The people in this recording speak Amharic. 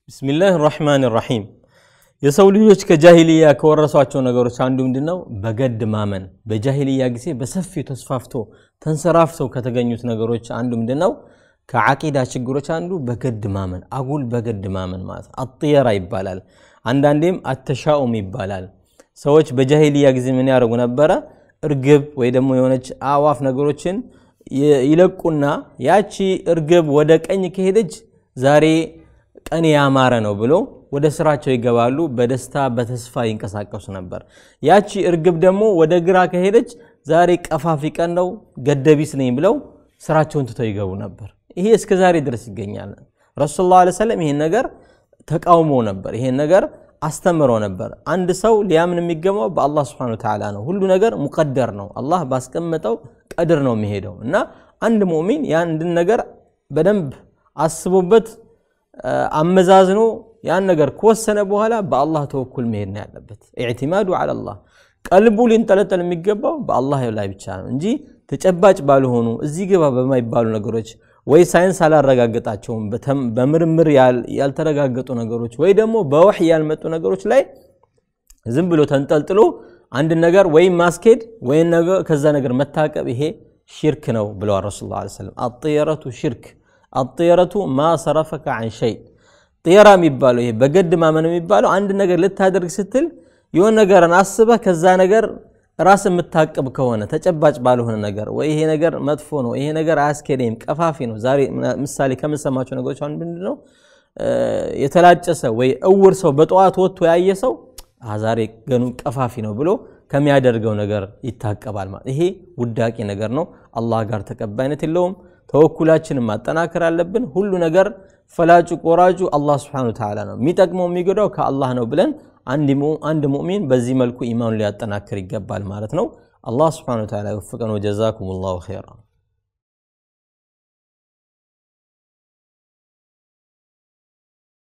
ብስሚላህ ራሕማን ራሒም የሰው ልጆች ከጃሂልያ ከወረሷቸው ነገሮች አንዱ ምንድን ነው? በገድ ማመን። በጃሂልያ ጊዜ በሰፊው ተስፋፍቶ ተንሰራፍተው ከተገኙት ነገሮች አንዱ ምንድን ነው? ከዓቂዳ ችግሮች አንዱ በገድ ማመን፣ አጉል በገድ ማመን ማለት አጥየራ ይባላል። አንዳንዴም አተሻኡም ይባላል። ሰዎች በጃሂልያ ጊዜ ምን ያደርጉ ነበረ? እርግብ ወይ ደግሞ የሆነች አዋፍ ነገሮችን ይለቁና ያቺ እርግብ ወደ ቀኝ ከሄደች ዛሬ ቀን ያማረ ነው ብሎ ወደ ስራቸው ይገባሉ። በደስታ በተስፋ ይንቀሳቀሱ ነበር። ያቺ እርግብ ደግሞ ወደ ግራ ከሄደች ዛሬ ቀፋፊ ቀን ነው ገደቢስ ነኝ ብለው ስራቸውን ትተው ይገቡ ነበር። ይሄ እስከ ዛሬ ድረስ ይገኛል። ረሱል ላ ሰለም ይሄን ነገር ተቃውሞ ነበር። ይሄን ነገር አስተምሮ ነበር። አንድ ሰው ሊያምን የሚገባው በአላህ ስብሐነ ወተዓላ ነው። ሁሉ ነገር ሙቀደር ነው። አላህ ባስቀመጠው ቀድር ነው የሚሄደው እና አንድ ሙእሚን የአንድን ነገር በደንብ አስቦበት አመዛዝኖ ያን ነገር ከወሰነ በኋላ በአላህ ተወኩል መሄድ ነው ያለበት። ኢዕቲማዱ ዐለላህ ቀልቡ ሊንጠለጠል የሚገባው በአላህ ላይ ብቻ ነው እንጂ ተጨባጭ ባልሆኑ እዚህ ግባ በማይባሉ ነገሮች ወይ ሳይንስ አላረጋገጣቸውም በምርምር ያልተረጋገጡ ነገሮች ወይ ደግሞ በወሕይ ያልመጡ ነገሮች ላይ ዝም ብሎ ተንጠልጥሎ አንድ ነገር ወይም ማስኬድ ወይም ከዛ ነገር መታቀብ ይሄ ሽርክ ነው ብለዋል ረሱል ላ ሰለም። አጥየረቱ ሽርክ አጥየረቱ ማ ሰረፈከ አን ሸይ ጥየራ የሚባለው ይሄ በገድ ማመን የሚባለው አንድ ነገር ልታደርግ ስትል የሆነ ነገርን አስበህ ከዛ ነገር ራስ የምታቅብ ከሆነ ተጨባጭ ባልሆነ ነገር ወይ ይሄ ነገር መጥፎ ነው፣ ይሄ ነገር አያስኬደኝም፣ ቀፋፊ ነው። ዛሬ ምሳሌ ከምንሰማቸው ነገሮች አንዱ ምንድን ነው? የተላጨ ሰው ወይ እውር ሰው በጠዋት ወጥቶ ያየ ሰው ዛሬ ገኑ ቀፋፊ ነው ብሎ ከሚያደርገው ነገር ይታቀባል። ማለት ይሄ ውዳቂ ነገር ነው። አላህ ጋር ተቀባይነት የለውም። ተወኩላችንን ማጠናከር አለብን። ሁሉ ነገር ፈላጩ ቆራጩ አላህ ስብሐነሁ ወተዓላ ነው። የሚጠቅመው የሚጎዳው ከአላህ ነው ብለን አንድ ሙእሚን በዚህ መልኩ ኢማኑን ሊያጠናክር ይገባል ማለት ነው። አላህ ስብሐነሁ ወተዓላ ይወፍቀን። ወጀዛኩም ላሁ ኸይራ